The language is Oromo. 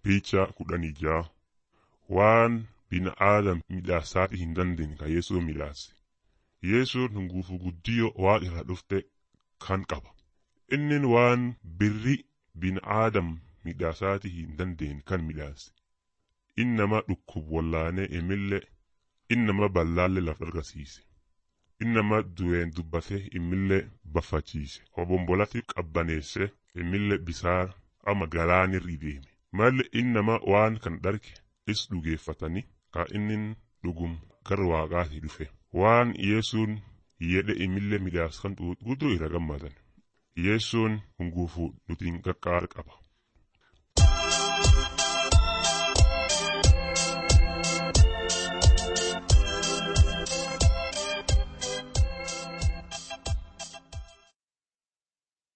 Picha kudhanii ja'a waan bina'aadam midhaasaati hin dandeenye ka Yesuun midhaase. Yesuun hunguufu guddiyoo waaqa irraa dhufte kan qaba. Inni waan birri bina'aadam midhaasaati hin dandeenye kan midhaase. Inni nama dhukkub wallaanee imillee inni nama ballaallee laf argisiise. Inni nama du'een dubbatee imillee baffachiise. Obombolatti qabbaneesse imillee bisaan ama galaanirra deeme. Malli inni nama waan kan dharge is dhugeeffatanii ka inni dhugum gara waaqaati dhufe. Waan Yesuun jedhe imillee midhaas kan guutuu irra gammadan. Yesuun hunguufuu nutiin qaqqaara qaba.